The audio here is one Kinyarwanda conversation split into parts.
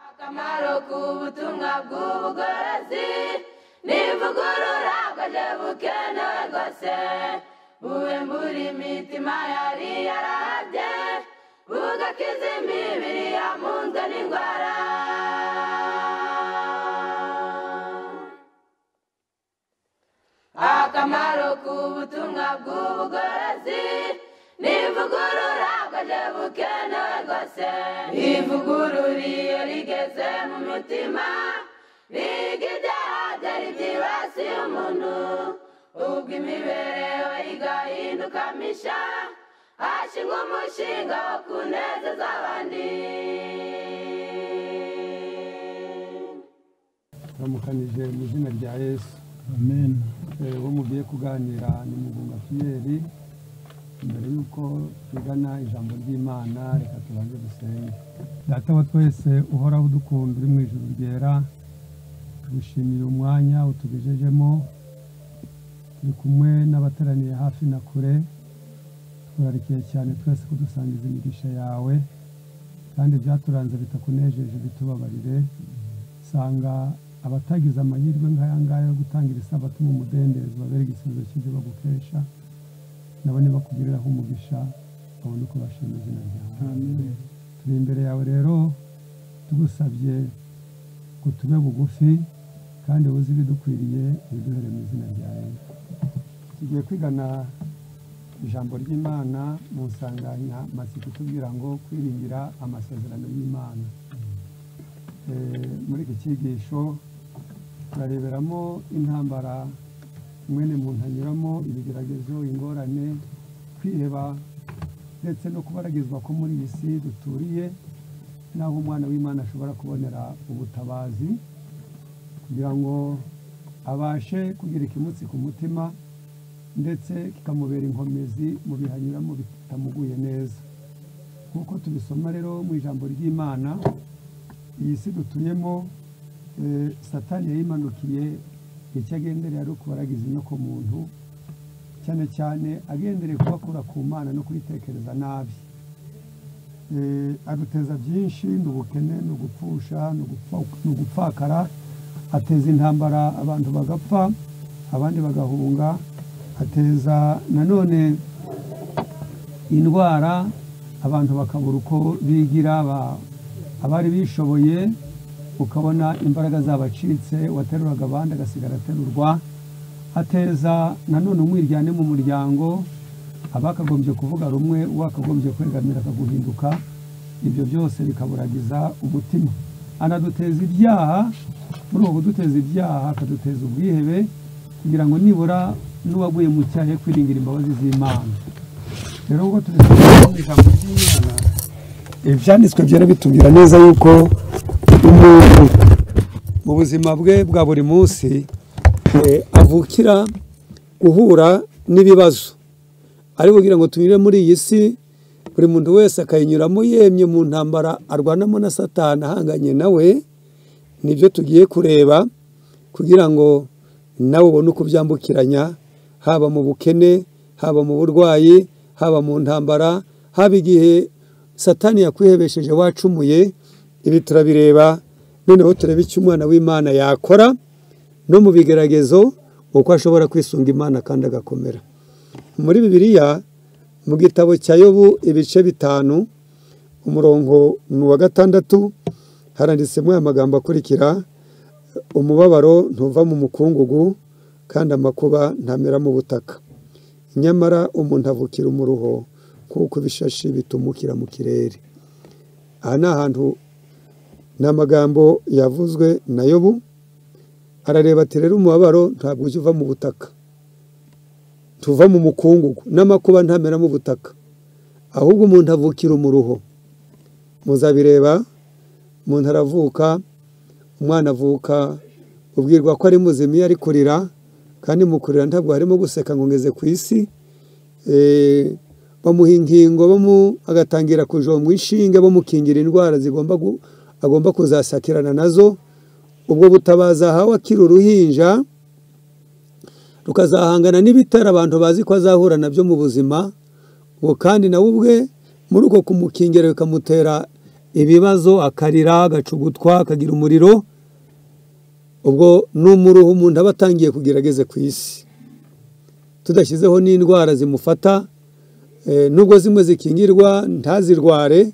akamaro k'ubutumwa bw'ubugorozi n'ivugurura bwaje bukenewe rwose buwe muri mitima yari yarabye bugakiza imibiri yamunzwe n'indwara akamaro k'ubutumwa bw'ubugorozi n'ivugurura bwaje bukenewe rwose ivugurura iyo rigeze mu mitima riga ibyaha byari byibasiye umuntu ubwo imibereho igahinduka misha hashingwa umushinga wo kunezeza abandi ramukanije mu izina rya yesu amen Eh, uwo mugiye kuganira ni mugunga fiyeri mbere y'uko tugana ijambo ry'imana reka tubanze dusenge data wa twese uhoraho udukunda uri mu ijuru ryera tugushimira umwanya utugejejemo turi kumwe n'abateraniye hafi na kure turarikiye cyane twese kudusangiza imigisha yawe kandi ibyaturanze bitakunejeje bitubabarire usanga abatagize amahirwe nk'aya ngaya yo gutangira isabato mu mudendezo babere igisubizo cy'ibyo bagukesha nabo nibakugiriraho umugisha babone uko bashima izina ryawe turi imbere yawe rero tugusabye ngo tube bugufi kandi wuzi ibidukwiriye ibiduhere mu izina rya yesu tugiye kwigana ijambo ry'imana mu nsanganyamatsiko itubwira ngo kwiringira amasezerano y'imana Eh, muri iki cyigisho turareberamo intambara mwene muntu anyuramo ibigeragezo ingorane kwiheba ndetse no kubaragizwa ko muri iyi si duturiye n'aho umwana w'imana ashobora kubonera ubutabazi kugira ngo abashe kugira ikimutsi ku mutima ndetse kikamubera inkomezi mu bihe anyuramo bitamuguye neza nk'uko tubisoma rero mu ijambo ry'imana iyi si dutuyemo eh, satani yayimanukiye icyo agendereye ari ukubaragiza inyokomuntu cyane cyane agendereye kubakura ku mana no kuyitekereza nabi Eh, aduteza byinshi ni ubukene ni ugupfusha ni ugupfa- ni ugupfakara ateza intambara abantu bagapfa abandi bagahunga ateza nanone indwara abantu bakabura uko bigira ba- abari bishoboye ukabona imbaraga zabacitse uwateruraga abandi agasigara aterurwa ateza nanone umwiryane mu muryango abakagombye kuvuga rumwe uwakagombye kwegamira akaguhinduka ibyo byose bikaburagiza umutima anaduteza ibyaha muri ubu buduteza ibyaha akaduteza ubwihebe kugira ngo nibura n'uwaguye mu cyaha ye kwiringira imbabazi z'imana rero ubwo tubisoma mu ijambo ry'imana ibyanditswe byera bitubwira neza yuko umuntu mu buzima bwe bwa buri munsi eh, avukira guhura n'ibibazo ari kugira ngo tunyure muri iyi si buri muntu wese akayinyuramo yemye mu ntambara arwanamo na satani ahanganye nawe nibyo tugiye kureba kugira ngo nawe ubone uko ubyambukiranya haba mu bukene haba mu burwayi haba mu ntambara haba igihe satani yakwihebesheje wacumuye ibi turabireba noneho turebe icyo umwana w'imana yakora no mu bigeragezo uko ashobora kwisunga imana kandi agakomera muri bibiliya mu gitabo cya yobu ibice bitanu umurongo ni uwa gatandatu haranditsemo aya magambo akurikira umubabaro ntuva mu mukungugu kandi amakuba ntamera mu butaka nyamara umuntu avukira umuruho kuko ibishashi bitumukira mu kirere aha ni ahantu ni amagambo yavuzwe na yobu arareba ati rero umubabaro ntabwo ujya uva mu butaka tuva mu mukungugu n'amakuba ntamera mu butaka ahubwo umuntu avukira umuruho muzabireba umuntu aravuka umwana avuka ubwirwa ko ari muzima iyo ari kurira kandi mu kurira ntabwo harimo guseka ngo ngeze ku isi Eh, bamuha inkingo bamu- agatangira kujombwa inshinge bamukingira indwara zigomba gu- agomba kuzasakirana nazo ubwo butabaza ahawe akiri uruhinja rukazahangana n'ibitera abantu bazi ko azahura nabyo mu buzima ubwo kandi nawe ubwe muri uko kumukingira bikamutera ibibazo akarira agacugutwa akagira umuriro ubwo n'umuruhu umuntu aba atangiye kugira ageze ku isi tudashyizeho n'indwara zimufata eh, nubwo zimwe zikingirwa ntazirware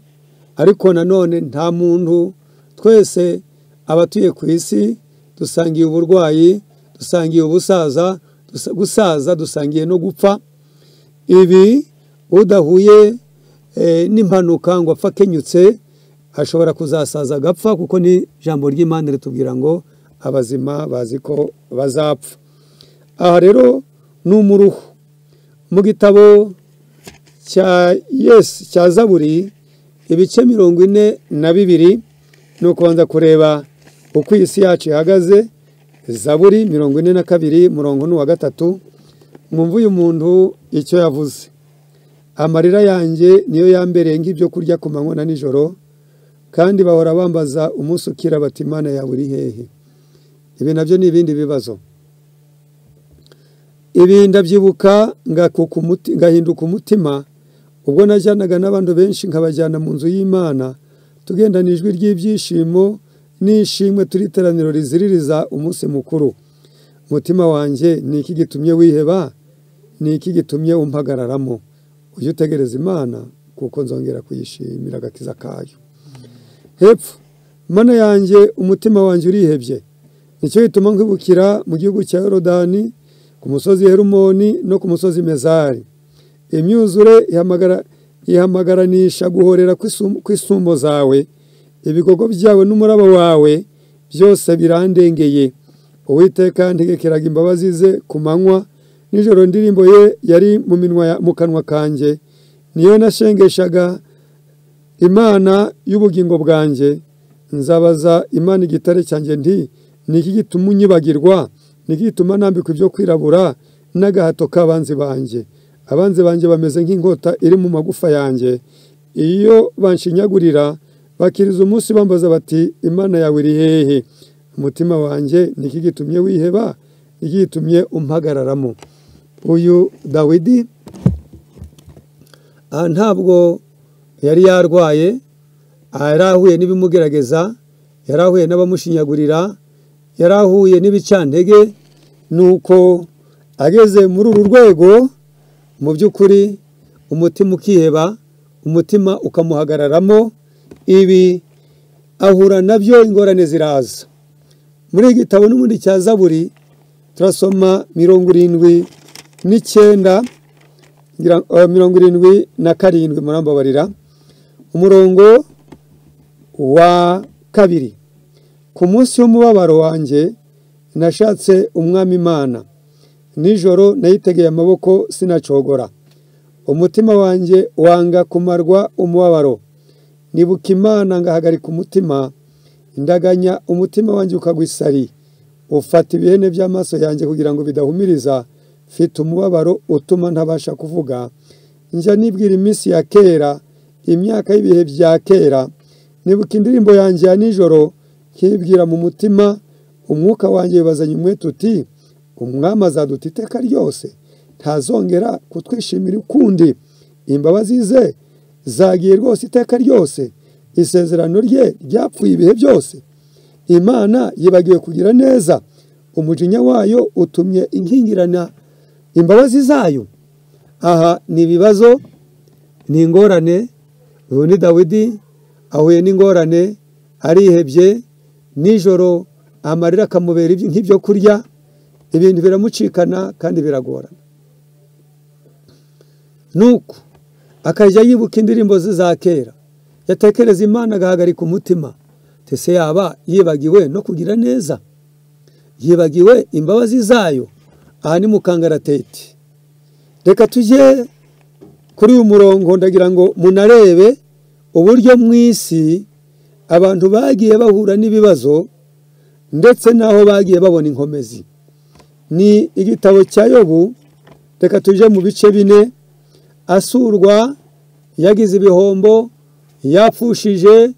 ariko nanone nta muntu twese abatuye ku isi dusangiye uburwayi dusangiye ubusaza dusa- gusaza dusangiye no gupfa ibi udahuye eh, n'impanuka ngo apfa akenyutse ashobora kuzasaza agapfa kuko ni ijambo ry'imana ritubwira ngo abazima bazi ko bazapfa aha rero ni umuruhu mu gitabo cya yesi cya zaburi ibice mirongo ine na bibiri ni ukubanza kureba uko iyi si yacu ihagaze zaburi mirongo ine na kabiri murongo n'uwa gatatu mwumve uyu muntu icyo yavuze amarira yanjye niyo yambereye nk'ibyo kurya ku manywa na nijoro kandi bahora bambaza umunsi ukira bati imana yawe uri hehe ibi nabyo ni ibindi bibazo ibi ndabyibuka ngakuka umuti- ngahinduka umutima ubwo najyanaga n'abantu benshi nkabajyana mu nzu y'imana tugendana ijwi ry'ibyishimo n'ishimwe turi iteraniro riziririza umunsi mukuru umutima wanjye ni iki gitumye wiheba ni iki gitumye umpagararamo ujye utegereza imana kuko nzongera kuyishimira agakiza kayo hepfo mana yanjye umutima wanjye urihebye nicyo gituma nkibukira mu gihugu cya yorodani ku musozi herumoni no ku musozi mezari imyuzure ihamagara- ihamagaranisha guhorera kw'isum- kw'isumo zawe ibigogo byawe n'umuraba wawe byose birandengeye uwiteka ntegekeraga imbabazi ze ku manywa nijoro indirimbo ye yari mu minwa ya- mu kanwa kanjye niyo nashengeshaga imana y'ubugingo bwanjye nzabaza imana igitare cyanjye nti ni iki gituma unyibagirwa ni iki gituma nambikwa ibyo kwirabura n'agahato k'abanzi banjye abanzi banjye bameze nk'inkota iri mu magufa yanjye iyo banshinyagurira bakiriza umunsi bambaza bati imana yawe iri hehe umutima wanjye ni iki gitumye wiheba ni iki gitumye umpagararamo uyu dawidi aha ntabwo yari yarwaye aha yari ahuye n'ibimugerageza yari ahuye n'abamushinyagurira yari ahuye n'ibicantege nuko ageze muri uru rwego mu by'ukuri umutima ukiheba umutima ukamuhagararamo ibi ahura nabyo ingorane ziraza muri iki gitabo n'ubundi cya zaburi turasoma mirongo irindwi n'icyenda ngira- eh, mirongo irindwi na karindwi murambabarira umurongo wa kabiri ku munsi w'umubabaro wanjye nashatse umwami imana nijoro nayitegeye amaboko sinacogora umutima wanjye wanga kumarwa umubabaro nibuka imana ngahagarika umutima ndaganya umutima wanjye ukagwa isari ufata ibihene by'amaso yanjye kugira ngo bidahumiriza mfite umubabaro utuma ntabasha kuvuga njya nibwira iminsi ya kera imyaka y'ibihe bya kera nibuka indirimbo yanjye ya nijoro nkibwira mu mutima umwuka wanjye wibazanye umwete uti umwami azaduta iteka ryose ntazongera kutwishimira ukundi imbabazi ze zagiye rwose iteka ryose isezerano rye ryapfuye ibihe byose imana yibagiwe kugira neza umujinya wayo utumye inkingirana imbabazi zayo aha ni ibibazo ni ingorane uyu ni dawidi ahuye n'ingorane arihebye nijoro amarira akamubera ibyo- nk'ibyo kurya ibintu biramucikana kandi biragorana nuko akajya yibuka indirimbo ze za kera yatekereza imana agahagarika umutima tese yaba yibagiwe no kugira neza yibagiwe imbabazi zayo aha ni mu kangaratete reka tujye kuri uyu murongo ndagira ngo munarebe uburyo mu isi abantu bagiye bahura n'ibibazo ndetse n'aho bagiye babona inkomezi ni igitabo cya yobu reka tujye mu bice bine asurwa yagize ibihombo yapfushije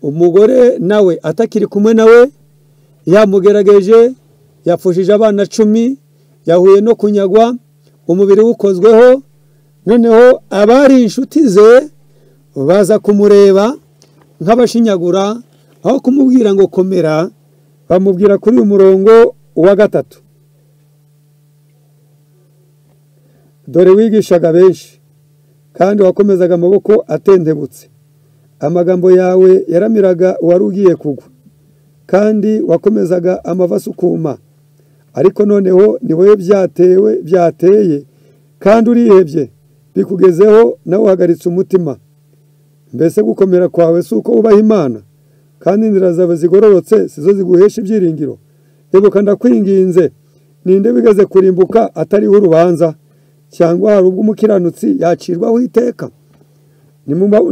umugore nawe atakiri kumwe nawe yamugerageje yapfushije abana cumi yahuye no kunyagwa umubiri wukozweho noneho abari inshuti ze baza kumureba nk'abashinyagura aho kumubwira ngo komera bamubwira kuri uyu murongo uwa gatatu dore wigishaga benshi kandi wakomezaga amaboko atendebutse amagambo yawe yaramiraga uwari ugiye kugwa kandi wakomezaga amava asukuma ariko noneho ni wowe byatewe byateye kandi urihebye bikugezeho nawe uhagaritse umutima mbese gukomera kwawe si uko ubaha imana kandi inzira zawe zigororotse si zo ziguhesha ibyiringiro ibuka ndakwinginze ninde wigeze kurimbuka atariho urubanza cyangwa hari ubwo umukiranutsi yacirwaho iteka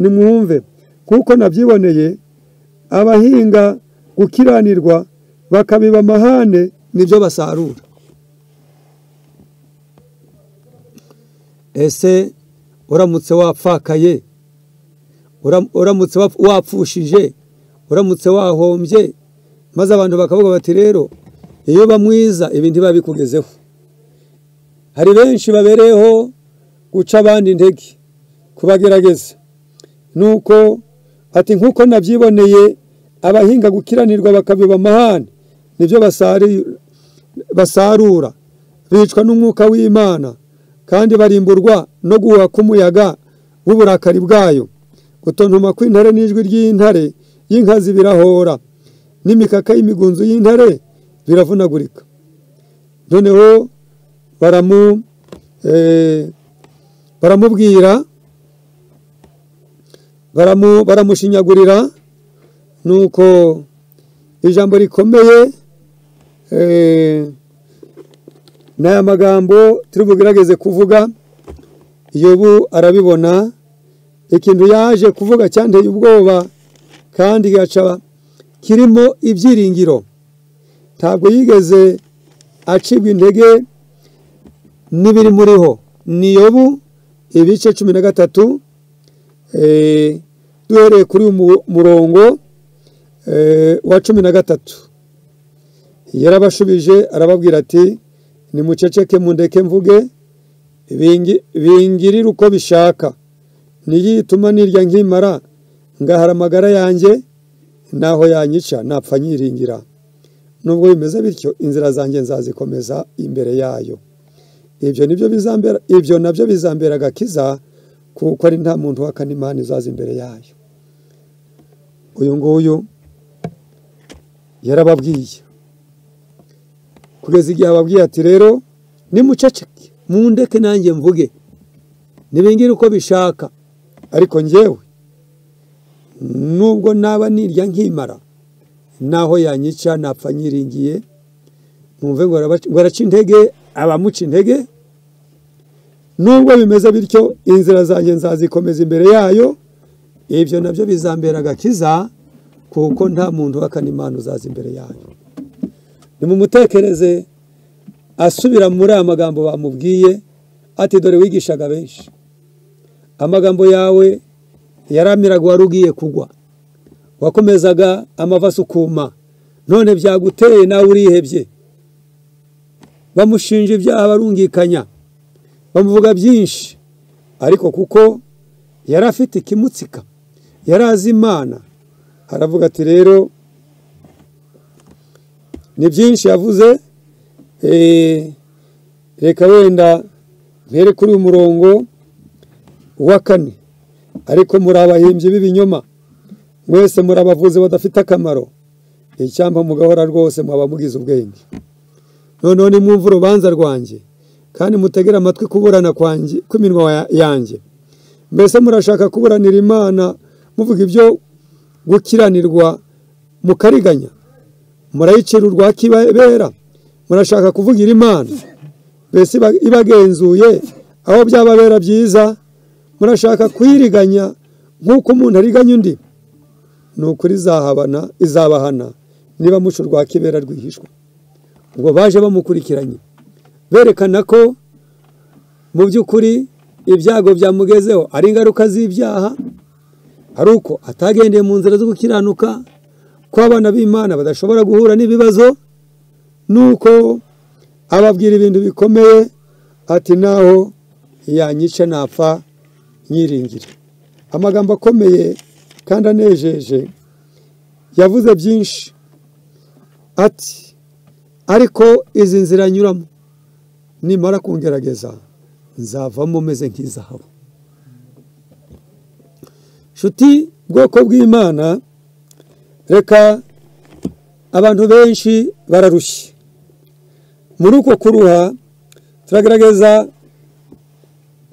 nimwumve kuko nabyiboneye abahinga gukiranirwa bakabiba amahane nibyo basarura ese uramutse wapfakaye uramutse wapfushije uramutse wahombye maze abantu bakavuga bati rero iyo uba mwiza ibi ntibiba bikugezeho hari benshi babereyeho guca abandi intege kubagerageza nuko ati nk'uko nabyiboneye abahinga gukiranirwa bakabiba amahane nibyo basarura bicwa n'umwuka w'imana kandi barimburwa no guhuha k'umuyaga w'uburakari bwayo gutontoma kw'intare n'ijwi ry'intare y'inkazi birahora n'imikaka y'imigunzu y'intare biravunagurika noneho baramubwira baramushinyagurira nuko ijambo rikomeye ni aya magambo turi bugerageze kuvuga yobu arabibona ikintu yaje kuvuga cyanteye ubwoba kandi gaca kirimo ibyiringiro ntabwo yigeze acibwa intege n'ibiri muriho ni yobu ibice cumi na gatatu duhereye kuri uyu murongo wa cumi na gatatu yarabashubije arababwira ati nimuceceke mundeke mvuge bingirire uko bishaka niyituma nirya nkimara ngahara amagara yanjye naho yanyica napfa nyiringira nubwo bimeze bityo inzira zanjye nzazikomeza imbere yayo ibyo nibyo bizambera ibyo nabyo bizambera agakiza kuko ari nta muntu w'akanimani uzaza imbere yayo uyu nguyu yarababwiye kugeza igihe ababwiye ati rero nimuceceke mundeke nanjye mvuge ntibingire uko bishaka ariko ngewe nubwo naba nirya nkimara naho yanyica napfa nyiringiye mwumve ngo araca intege abamuca intege nubwo bimeze bityo inzira zanjye nzazikomeza imbere yayo ibyo nabyo bizambera agakiza kuko nta muntu w'akanimana uzaza imbere yayo nimumutekereze asubira muri aya magambo bamubwiye ati dore wigishaga benshi amagambo yawe yaramiraga wari ugiye kugwa wakomezaga amava asukuma none byaguteye nawe urihebye bamushinja ibyaha barungikanya bamuvuga byinshi ariko kuko yari afite ikimutsika yari azi imana haravuga ati rero ni byinshi yavuze reka wenda mpere kuri uyu murongo wa kane ariko muri abahimbyi b'ibinyoma mwese muri abavuzi badafite akamaro icyampa mugahora rwose mwaba mugize ubwenge noneho nimwumva urubanza rwanjye kandi mutegere amatwi kuburana kw'iminwa yanjye mbese murashaka kuburanira imana muvuga ibyo gukiranirwa mukariganya murayicira urwa kibera murashaka kuvugira imana mbese ibagenzuye aho byababera byiza murashaka kuyiriganya nk'uko umuntu ariganya undi ni ukuri izahabana izabahana niba muca urwa kibera rwihishwa ubwo baje bamukurikiranye berekana ko mu by'ukuri ibyago byamugezeho ari ingaruka z'ibyaha ari uko atagendeye mu nzira zo gukiranuka ko abana b'imana badashobora guhura n'ibibazo nuko ababwira ibintu bikomeye ati naho yanyica napfa nyiringire amagambo akomeye kandi anejeje yavuze byinshi ati ariko izi nzira nyuramo nimara kungerageza nzavamo meze nk'izahabu nshuti bwoko bw'imana reka abantu benshi bararushye muri uko kuruha turagaragaza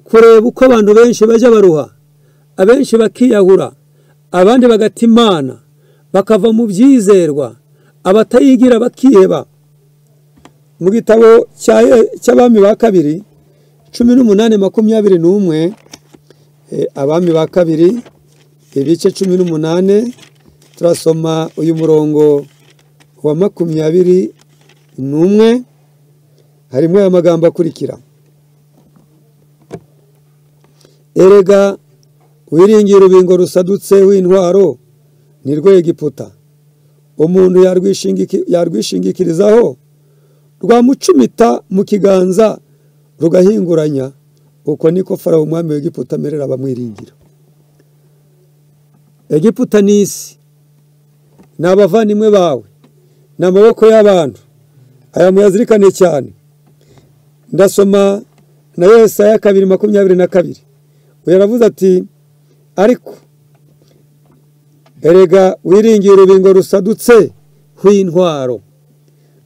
kureba uko abantu benshi bajya baruha abenshi bakiyahura abandi bagata imana bakava mu byizerwa abatayigira bakiheba mu gitabo cya- cy'abami ba kabiri cumi n'umunani makumyabiri n'umwe eh, abami ba kabiri ibice cumi n'umunani turasoma uyu murongo wa makumyabiri n'umwe harimo aya magambo akurikira erega wiringiye urubingo rusadutse w'intwaro ni rwo egiputa umuntu yarwishingiki- yarwishingikirizaho rwamucumita mu kiganza rugahinguranya uko niko farawo umwami w'egiputa amerera abamwiringira egiputa ni isi ni abavandimwe bawe ni amaboko y'abantu aya muyazirikane cyane ndasoma na yesaya kabiri makumyabiri na kabiri uyu aravuze ati ariko erega wiringiye urubingo rusadutse rw'intwaro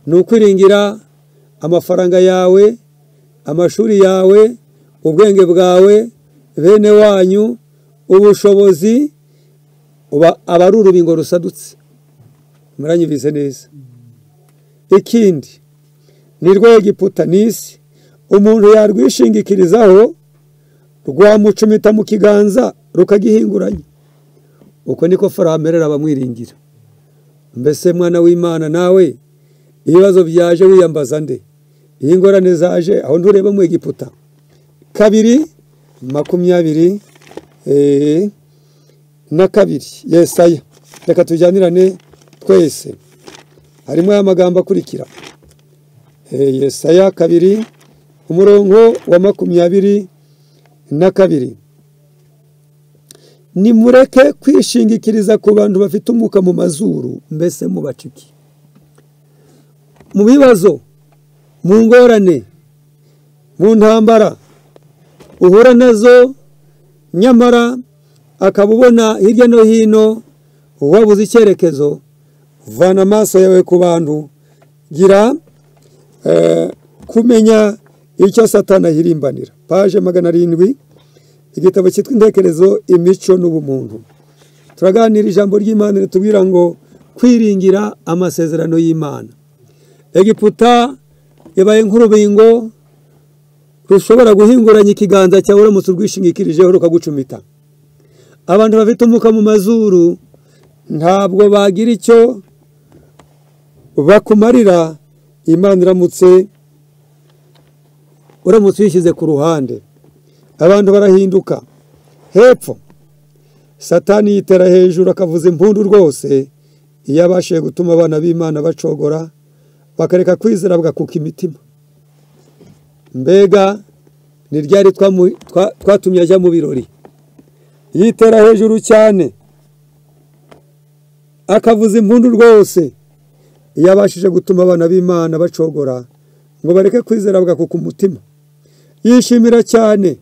ni ukwiringira amafaranga yawe amashuri yawe ubwenge bwawe bene wanyu ubushobozi uba- aba ari urubingo rusadutse muranyumvise neza ikindi ni rwo egiputa ni isi umuntu yarwishingikirizaho rwamucumita mu kiganza rukagihinguranya uko niko farawo amerera abamwiringira mbese mwana w'imana nawe ibibazo byaje wiyambaza nde iyo ingorane zaje aho ntureba mu egiputa kabiri makumyabiri eh, na kabiri yesaya reka tujyanirane twese harimo aya magambo akurikira Eh, yesaya kabiri umurongo wa makumyabiri na kabiri nimureke kwishingikiriza ku bantu bafite umwuka mu mazuru mbese mubaciki mu bibazo mu ngorane mu ntambara uhura nazo nyamara akaba ubona hirya no hino wabuze icyerekezo vana amaso yawe ku bantu gira eh, kumenya icyo satana yirimbanira paje magana arindwi igitabo cyitwa intekerezo imico n'ubumuntu turaganira ijambo ry'imana ritubwira ngo kwiringira amasezerano y'imana egiputa ibaye nk'urubingo rushobora guhinguranya ikiganza cyawe uramutse urwishingikirijeho rukagucumita abantu bafite umwuka mu mazuru ntabwo bagira icyo bakumarira imana iramutse uramutse uyishyize ku ruhande abantu barahinduka hepfo satani yitera hejuru akavuza impundu rwose iyo abashije gutuma abana b'imana bacogora bakareka kwizera bagakuka imitima mbega ni ryari twamu- twa- twatumye ajya mu birori yitera hejuru cyane akavuza impundu rwose iyo abashije gutuma abana b'imana bacogora ngo bareke kwizera bagakuka umutima yishimira cyane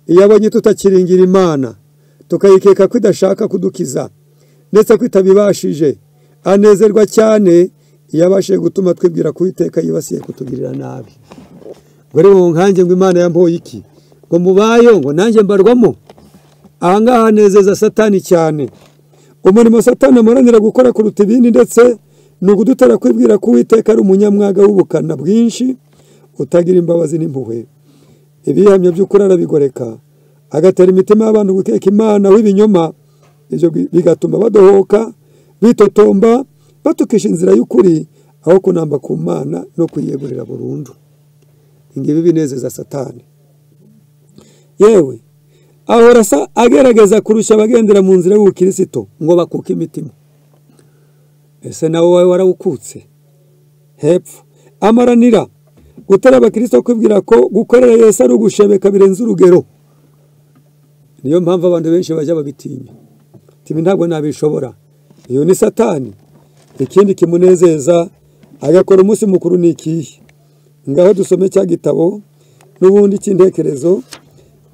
iyo abonye tutakiringira imana tukayikeka ko idashaka kudukiza ndetse ko itabibashije anezerwa cyane iyo abashije gutuma twibwira ko iteka yibasiye kutugirira nabi ngo rero mu nkange ngo imana yampoye iki ngo mubayo ngo nanjye mbarwamo ahangaha hanezeza satani cyane umurimo satani amuranira gukora kuruta ibindi ndetse ni ukudutera kwibwira ko uwiteka ari umunyamwaga w'ubukana bwinshi utagira imbabazi n'impuhwe ibihamya by'ukuri arabigoreka agatera imitima y'abantu gukeka imana w'ibinyoma ibyo bi- bigatuma badohoka bitotomba batukisha inzira y'ukuri aho kunamba ku mana no kuyiyegurira burundu ingibi binezeza satani yewe ahora asa agerageza kurusha abagendera mu nzira y'ubukirisito ngo bakuke imitima ese nawe wowe warawukutse hepfo amaranira gutera abakristo kwibwira ko gukorera yesu ari ugushebeka birenze urugero niyo mpamvu abantu benshi bajya babitinya ibi ntabwo nabishobora iyo ni satani ikindi kimunezeza agakora umunsi mukuru ni ikihe ngaho dusome cya gitabo n'ubundi cy'intekerezo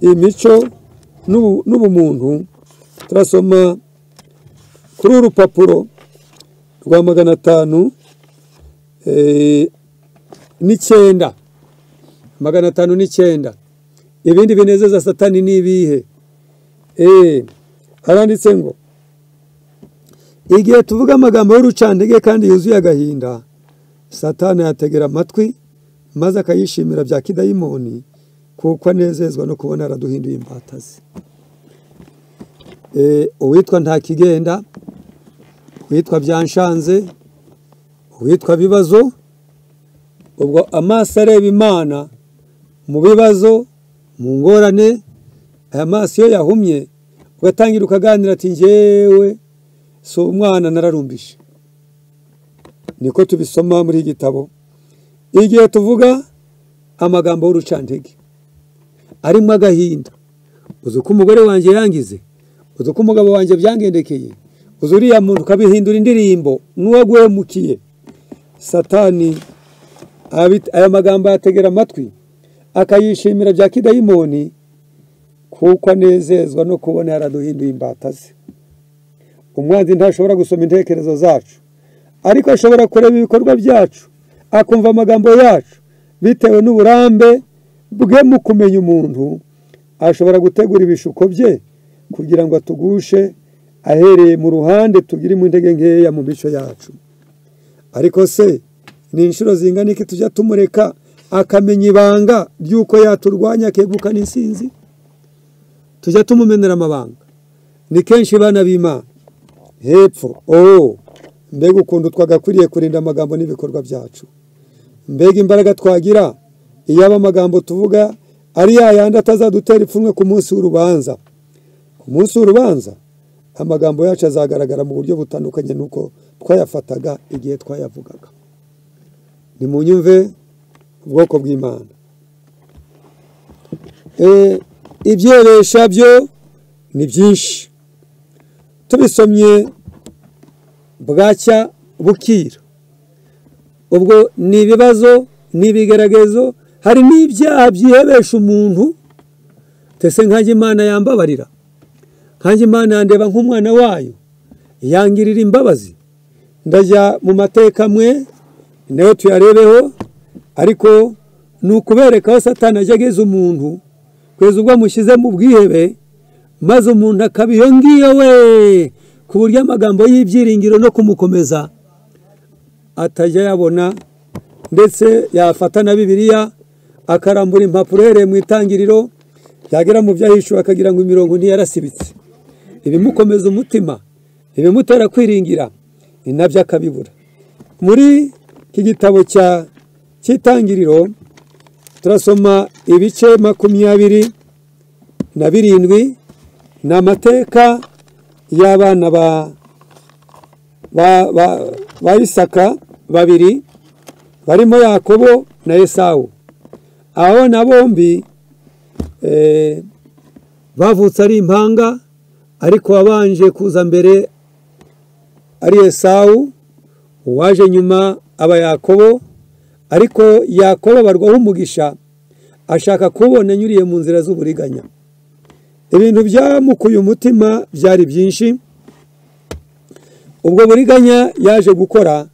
imico n'ubu- n'ubumuntu turasoma kuri uru rupapuro rwa magana atanu eh, n'icyenda magana atanu n'icyenda ibindi binezeza satani ni ibihe Eh, haranditse ngo igihe tuvuga amagambo y'urucantege kandi yuzuye agahinda satani yategera amatwi maze akayishimira bya kidayimoni kuko anezezwa no kubona yaraduhinduye imbata ze Eh, uwitwa ntakigenda uwitwa byanshanze uwitwa bibazo ubwo amaso areba imana mu bibazo mu ngorane aya maso iyo yahumye ugatangira ukaganira ati njyewe si umwana nararumbije niko tubisoma muri iki gitabo igihe tuvuga amagambo y'urucantege arimo agahinda uzi uko umugore wanjye yangize uzi uko umugabo wanjye byangendekeye uzi uriya muntu ukabihindura indirimbo n'uwo aguhemukiye satani abit- aya magambo yategera amatwi akayishimira bya kidayimoni kuko anezezwa no kubona yaraduhinduye imbata ze umwanzi ntashobora gusoma intekerezo zacu ariko ashobora kureba ibikorwa byacu akumva amagambo yacu bitewe n'uburambe bwe mu kumenya umuntu ashobora gutegura ibishuko bye kugira ngo atugushe ahereye mu ruhande tugirimo intege nkeya mu mico yacu ariko se ni inshuro zingana iki tujya tumureka akamenya ibanga ry'uko yaturwanya akegukana insinzi tujya tumumenera amabanga ni kenshi bana b'imana hepfo oh mbega ukuntu twagakwiriye kurinda amagambo n'ibikorwa byacu mbega imbaraga twagira iyo aba amagambo tuvuga ari ya yandi atazadutera ipfunwe ku munsi w'urubanza ku munsi w'urubanza amagambo yacu azagaragara mu buryo butandukanye n'uko twayafataga igihe twayavugaga ni mu nyumve ubwoko bw'imana Eh, ibyeresha byo ni byinshi tubisomye bwacya bukira ubwo ni ibibazo ni ibigeragezo hari n'ibyaha byihebesha umuntu ndetse nkanjye imana yambabarira nkanjye imana yandeba nk'umwana wayo yangirira imbabazi ndajya mu mateka amwe nayo tuyarebeho ariko ni ukubereka aho satani ajya ageza umuntu kugeza ubwo amushyize mu bwihebe maze umuntu akaba iyo ngiyo we ku buryo amagambo y'ibyiringiro no kumukomeza atajya yabona ndetse yafata na bibiliya akarambura impapuro uhereye mu itangiriro yagera mu byo ahishuwe akagira ngo imirongo ntiyarasibitse ibimukomeza umutima ibimutera kwiringira ni nabyo akabibura muri iki gitabo cya cy'itangiriro turasoma ibice makumyabiri na birindwi ni amateka y'abana ba ba- ba- ba Isaka babiri barimo Yakobo na Esawu aho na bombi eh, bavutse ari impanga ariko wabanje kuza mbere ari Esawu uwaje nyuma aba Yakobo ariko Yakobo abarwaho umugisha ashaka kubona anyuriye mu nzira z'uburiganya ibintu byamukuye umutima byari byinshi ubwo buriganya yaje gukora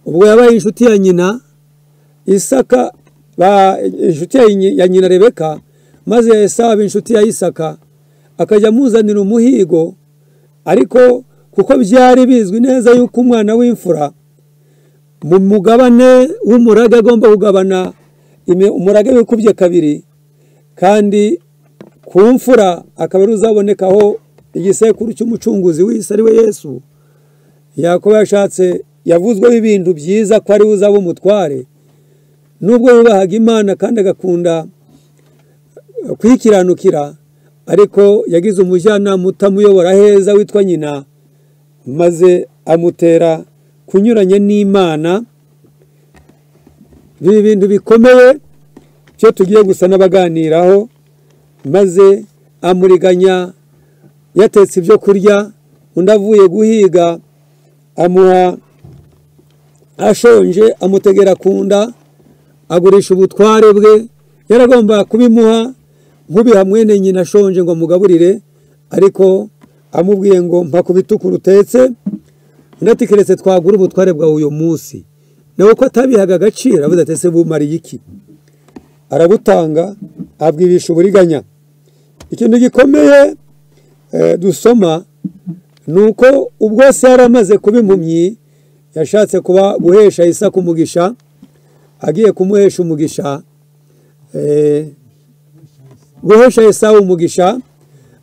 ubwo yabaye inshuti ya nyina isaka ba- inshuti ya nyi- ya nyina rebeka maze esaba inshuti ya isaka akajya amuzanira umuhigo ariko kuko byari bizwi neza yuko umwana w'imfura mu mugabane w'umurage agomba kugabana imi- umurage wikubye kabiri kandi ku mfura akaba ari uzabonekaho igisekuru cy'umucunguzi w'isi ari we yesu yakobo yashatse yavuzweho ibintu byiza ko ari we uzaba umutware nubwo yubahaga imana kandi agakunda kuyikiranukira ariko yagize umujyanama utamuyobora heza witwa nyina maze amutera kunyuranya n'imana biri bintu bikomeye byo tugiye gusa n'abaganiraho maze amuriganya yatetse ibyo kurya undi avuye guhiga amuha ashonje amutegera ku nda agurisha ubutware bwe yaragomba kubimuha nk'ubiha mwene nyina ashonje ngo amugaburire ariko amubwiye ngo mpa ku bituku utetse undi ati keretse twagura ubutware bwawe uyu munsi nawe ko atabihaga agaciro avuze ati ese bumariye iki arabutanga abwibisha uburiganya ikintu gikomeye eh, dusoma ni uko ubwo se yari amaze kuba impumyi yashatse kuba guhesha isaka umugisha agiye kumuhesha umugisha eh, guhesha isaha umugisha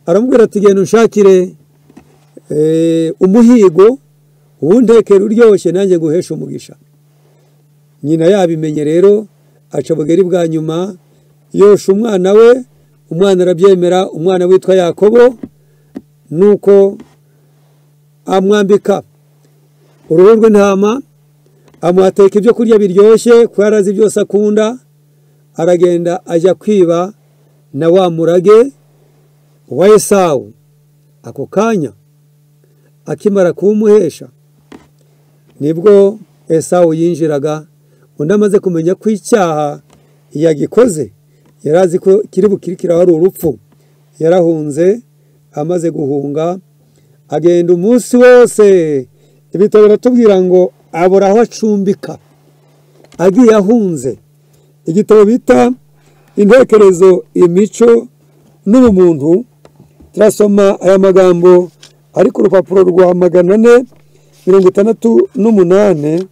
aramubwira ati genda unshakire eh, umuhigo uwuntekera uryoshye nanjye guhesha umugisha nyina yabimenye rero aca bugari bwa nyuma yosha umwana we umwana arabyemera umwana witwa yakobo nuko amwambika uruhu rw'intama amuhateka ibyo kurya biryoshye kuko yari azi byose akunda aragenda ajya kwiba na wa murage wa esawu ako kanya akimara kuwumuhesha nibwo esawu yinjiraga undi amaze kumenya ko icyaha yagikoze yari azi ko kiri bukirikiraho ari urupfu yarahunze amaze guhunga agenda umunsi wose ibitabo biratubwira ngo abura aho acumbika agiye ahunze igitabo bita intekerezo imico n'ubumuntu turasoma aya magambo ari ku rupapuro rwa magana ane mirongo itandatu n'umunani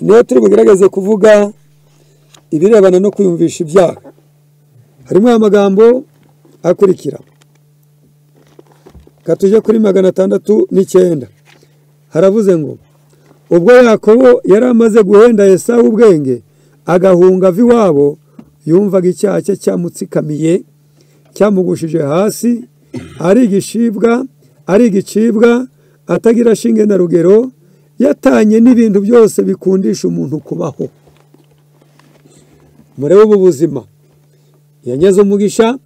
niyo turi bugaragaze kuvuga ibirebana no kwiyumvisha ibyaha harimo aya magambo akurikira katujya kuri magana atandatu n'icyenda haravuze ngo ubwo yakobo yari amaze guhenda esawu ubwenge agahunga ava iwabo yumvaga icyaha cye cyamutsikamiye cyamugushije hasi ari igishibwa ari igicibwa atagira shinge na rugero yatanye n'ibintu byose bikundisha umuntu kubaho murebe ubu buzima yanyaze umugisha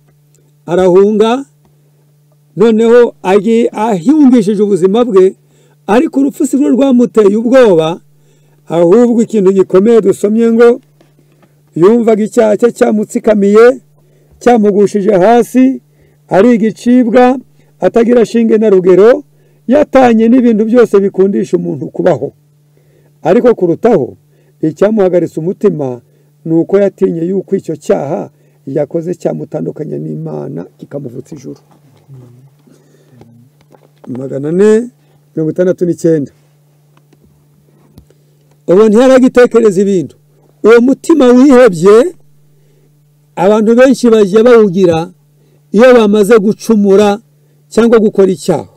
arahunga noneho agiye ahiyumvishije ubuzima bwe ariko urupfu si rwo rwamuteye ubwoba ahubwo ikintu gikomeye dusomye ngo yumvaga icyaha cye cyamutsikamiye cyamugushije hasi ari igicibwa atagira shinge na rugero yatanye n'ibintu byose bikundisha umuntu kubaho ariko kurutaho icyamuhagaritse umutima ni uko yatinye yuko icyo cyaha yakoze cyamutandukanya n'imana kikamuvutsa ijuru magana ane mirongo itandatu n'icyenda ubu ntiyaragitekereza ibintu uwo mutima wihebye abantu benshi bagiye bawugira iyo bamaze gucumura cyangwa gukora icyaha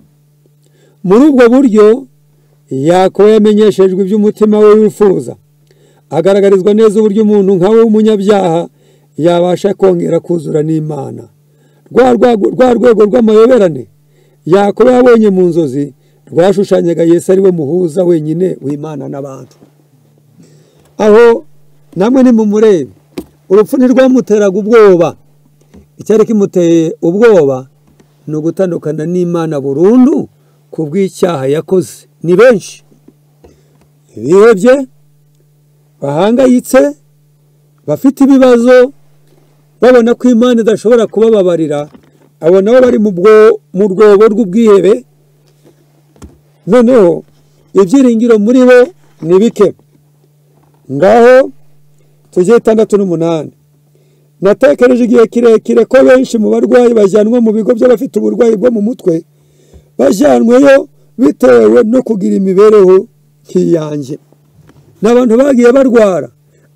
muri ubwo buryo yakobo yamenyeshejwe iby'umutima we wifuza agaragarizwa neza uburyo umuntu nkawe w'umunyabyaha yabasha kongera kuzura n'imana rwa rwego rw'amayoberane yakobo yabonye mu nzozi rwashushanyaga Yesu ari we muhuza wenyine w'imana n'abantu aho namwe ni mu murebe urupfu ntirwamuteraga ubwoba icyari kimuteye ubwoba ni ugutandukana n'imana burundu ku bw'icyaha yakoze ni benshi bihebye bahangayitse bafite ibibazo babona ko imana idashobora kubababarira abo nabo bari mu rwobo rw'ubwihebe noneho ibyiringiro muri bo ni bike ngaho tujye itandatu n'umunani natekereje igihe kirekire ko benshi mu barwayi bajyanwa mu bigo by'abafite uburwayi bwo mu mutwe bajyanweyo bitewe no kugira imibereho nk'iyanjye ni abantu bagiye barwara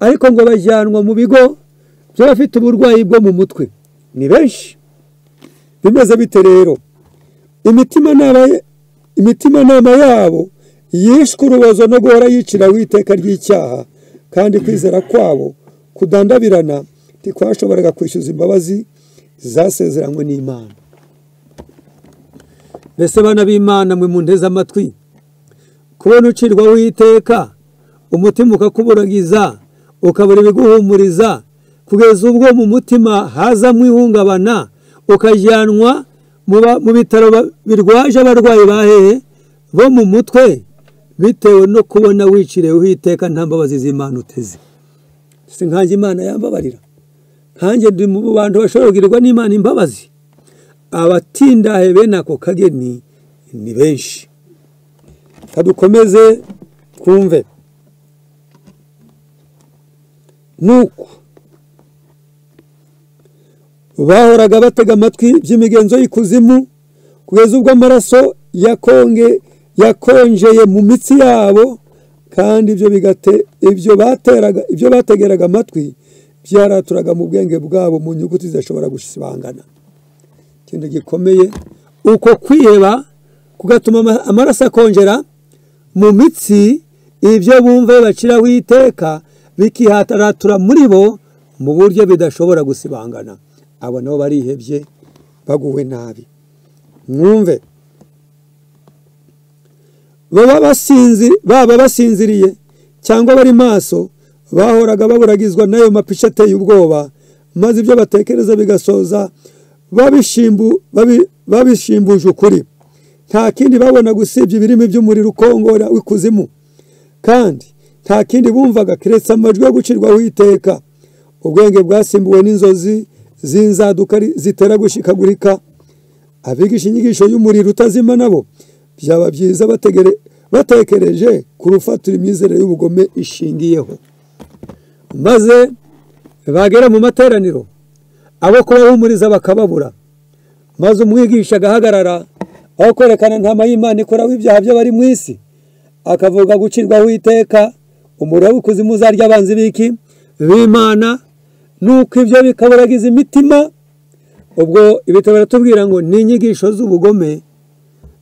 ariko ngo bajyanwa mu bigo by'abafite uburwayi bwo mu mutwe ni benshi bimeze bite rero imitimanama yabo yishwe urubozo no guhora yicira w'iteka ry'icyaha kandi kwizera kwabo kudandabirana ntikwashoboraga kwishyuza imbabazi zasezeranywe n'imana mbese bana b'imana mwe munteze amatwi kubona ucirwa w'iteka umutima ukakuburagiza ukabura ibiguhumuriza kugeza ubwo mu mutima hazamo ihungabana ukajyanwa muba- mu bitaro ba- birwaje abarwayi ba hehe bo mu mutwe bitewe no kubona wiciriyeho iteka nta mbabazi z'imana uteze si nkanjye imana yambabarira nkanjye ndi mu bantu bashobora kugirirwa n'imana imbabazi abatindahe bene ako kageni ni benshi kadukomeze twumve nuko bahoraga batega amatwi by'imigenzo y'ikuzimu kugeza ubwo amaraso yakonge yakonjeye mu mitsi yabo kandi ibyo bigate ibyo bateraga ibyo bategeraga amatwi byaraturaga mu bwenge bwabo mu nyuguti zidashobora gusibangana ikintu gikomeye uko kwiheba kugatuma ama- amaraso akongera mu mitsi ibyo bumva baciraho iteka bikihataratura muri bo mu buryo bidashobora gusibangana abo nabo barihebye baguwe nabi mwumve baba basinzi baba basinziriye cyangwa bari maso bahoraga baburagizwa n'ayo mapica ateye ubwoba maze ibyo batekereza bigasoza babishimbu- babi- babishimbuje ukuri nta kindi babonaga usibye ibirimi by'umuriro ukongora w'ikuzimu kandi nta kindi bumvaga keretse amajwi yo gucirwaho iteka ubwenge bwasimbuwe n'inzozi z'inzaduka ri- zitera gushikagurika abigisha inyigisho y'umuriro utazima nabo byaba byiza bategere- batekereje ku rufatiro imyizerere y'ubugome ishingiyeho maze bagera mu materaniro abo kubahumuriza bakababura maze umwigisha agahagarara aho kwerekana ntama y'imana ikoraho ibyaha by'abari mu isi akavuga gucirwaho iteka umuriro w'ikuzimu uzarya abanzi b'iki b'imana nuko ibyo bikaburagiza imitima ubwo ibitabo biratubwira ngo ni inyigisho z'ubugome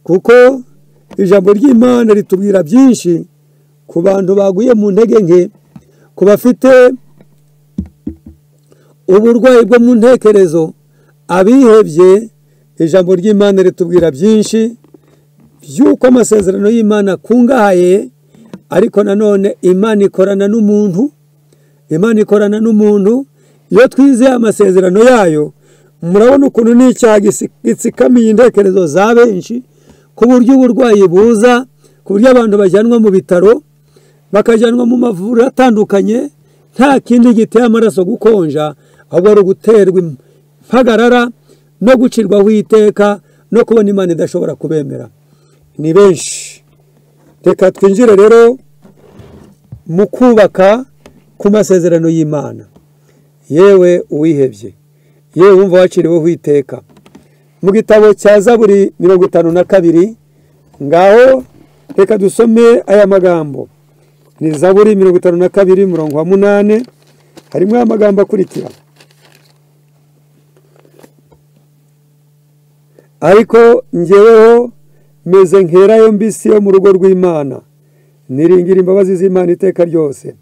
kuko ijambo ry'imana ritubwira byinshi ku bantu baguye mu ntege nke ku bafite uburwayi bwo mu ntekerezo abihebye ijambo ry'imana ritubwira byinshi by'uko amasezerano y'imana akungahaye ariko nanone imana ikorana n'umuntu imana ikorana n'umuntu iyo twizeye amasezerano yayo murabona ukuntu ni icyaha gisi- gitsikamiye intekerezo za benshi ku buryo uburwayi buza ku buryo abantu bajyanwa mu bitaro bakajyanwa mu mavuriro atandukanye nta kindi giteye amaraso gukonja ahubwo ari uguterwa impagarara no gucirwaho iteka no kubona imana idashobora kubemera ni benshi reka twinjire rero mu kubaka ku masezerano y'imana yewe uwihebye yewe wumva waciriweho iteka mu gitabo cya zaburi mirongo itanu na kabiri ngaho reka dusome aya magambo ni zaburi mirongo itanu na kabiri murongo wa munane harimo aya magambo akurikira ariko ngeweho meze nkerayo mbisi yo mu rugo rw'imana niringira imbabazi z'imana iteka ryose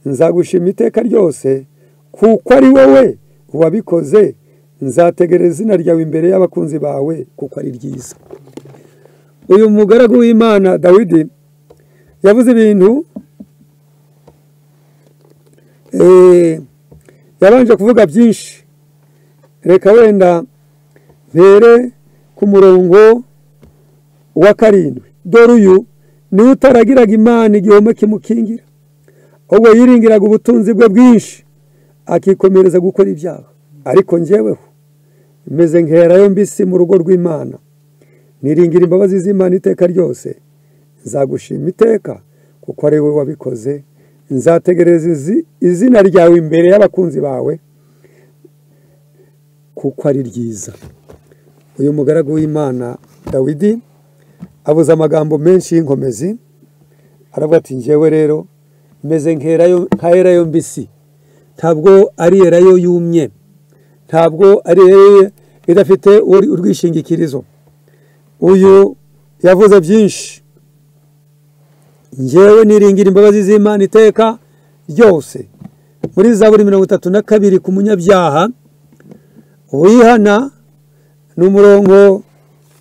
nzagushima iteka ryose kuko ari wowe wabikoze nzategereza izina ryawe imbere y'abakunzi bawe kuko ari ryiza uyu mugaragu w'imana dawidi yavuze ibintu eh, yabanje kuvuga byinshi reka wenda mpere ku murongo wa karindwi dore uyu niwe utaragiraga imana igihome kimukingira ahubwo yiringiraga ubutunzi bwe bwinshi akikomereza gukora ibyaha ariko njyeweho meze nkerayo mbisi mu rugo rw'imana niringira imbabazi z'imana iteka ryose nzagushima iteka kuko ari wowe wabikoze nzategereza izi- izina ryawe imbere y'abakunzi bawe kuko ari ryiza uyu mugaragu w'imana dawidi abuze amagambo menshi y'inkomezi aravuga ati njyewe rero meze nkerayo nka erayo mbisi ntabwo ari erayo yumye ntabwo ari erayo idafite uri- urwishingikirizo uyu yavuze byinshi ngewe niringira imbabazi z'imana iteka ryose muri zaburi mirongo itatu na kabiri ku munyabyaha wihana ni umurongo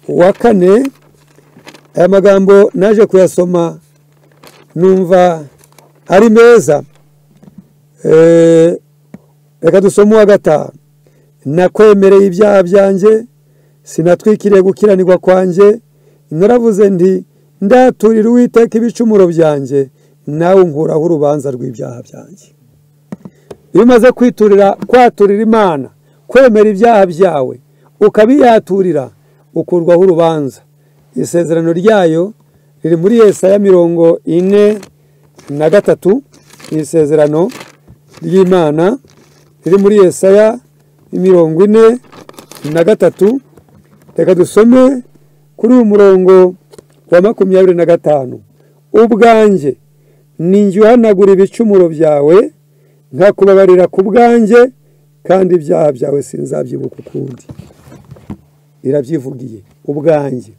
wa kane aya magambo naje kuyasoma numva ari meza Eh, reka dusome uwa gatanu nakwemereye ibyaha byanjye sinatwikiriye gukiranirwa kwanjye naravuze nti ndaturira uwiteka ibicumuro byanjye nawe unkuraho urubanza rw'ibyaha byanjye iyo umaze kwiturira kwaturira imana kwemera ibyaha byawe ukabiyaturira ukurwaho urubanza isezerano ryayo riri muri Yesaya mirongo ine na gatatu ni isezerano ry'imana riri muri Yesaya mirongo ine na gatatu reka dusome kuri uyu murongo wa makumyabiri na gatanu ubwanjye ninjye uhanagura ibicumuro byawe nkakubabarira ku bwanjye kandi ibyaha byawe sinzabyibuka ukundi irabyivugiye ubwanjye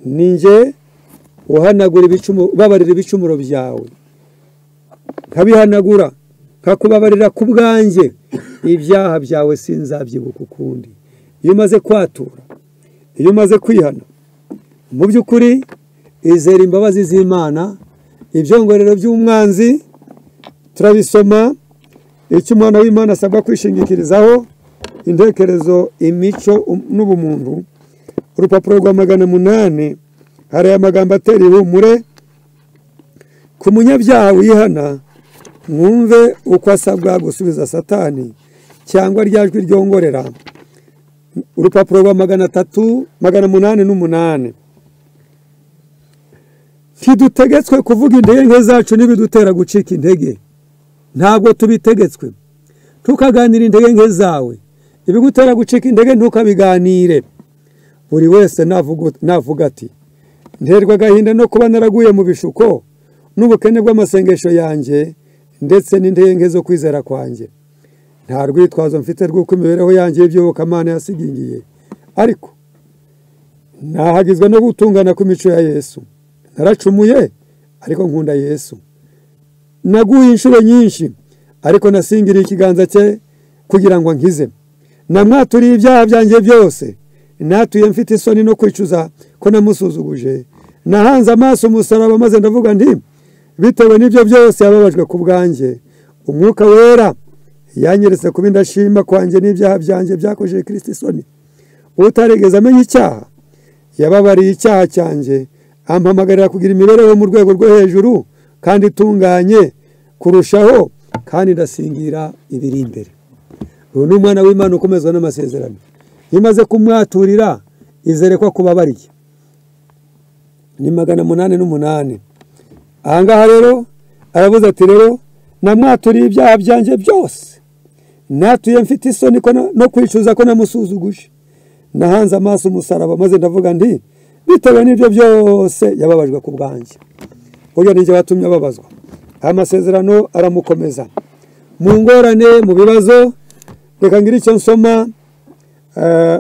ninjye uhanagura ibicumuro ubabarira ibicumuro byawe nkabihanagura nkakubabarira ku bwanjye ibyaha byawe sinzabyibuka ukundi iyo umaze kwatura iyo umaze kwihana mu by'ukuri izera imbabazi z'imana ibyongorero by'umwanzi turabisoma icyo umwana w'imana asabwa kwishingikirizaho intekerezo imico n'ubumuntu urupapuro rwa magana munani hari aya magambo atera ihumure ku munyabyaha wihana mwumve uko asabwa gusubiza satani cyangwa ryajwi ryongorera urupapuro rwa magana atatu magana umunani n'umunani ntidutegetswe kuvuga intege nke zacu n'ibidutera gucika intege ntabwo tubitegetswe tukaganira intege nke zawe ibigutera gucika intege ntukabiganire buri wese navuga ati nterwa agahinda no kuba naraguye mu bishuko n'ubukene bw'amasengesho yanjye ndetse n'intege nke zo kwizera kwanjye nta rwitwazo mfite rw'uko imibereho yanjye y'iby'ubukamana yasigingiye ariko ntahagizwe no gutungana ku mico ya yesu naracumuye ariko nkunda yesu naguye inshuro nyinshi ariko nasingiriye ikiganza cye kugira ngo nkize namwaturiye ibyaha byanjye byose natuye mfite isoni no kwicuza ko namusuzuguje nahanze amaso umusaraba maze ndavuga nti bitewe n'ibyo byose yababajwe ku bwanjye umwuka wera yanyeretse kuba indashima kwanjye n'ibyaha byanjye byakojeje kirisiti isoni utarigeze amenya icyaha yababariye icyaha cyanjye ampamagarira kugira imibereho mu rwego rwo hejuru kandi itunganye kurushaho kandi ndasingira ibiri imbere uyu ni umwana w'imana ukomezwa n'amasezerano iyo umaze kumwaturira izere ko akubabariye ni magana umunani n'umunani aha ngaha rero aravuze ati rero namwaturiye ibyaha byanjye byose natuye mfite isoni no kwicuza ko namusuzuguje nahanze amaso umusaraba maze ndavuga nti bitewe n'ibyo byose yababajwe ku bwanjye burya ni watumye ababazwa aya masezerano aramukomeza mu ngorane mu bibazo reka ngire icyo nsoma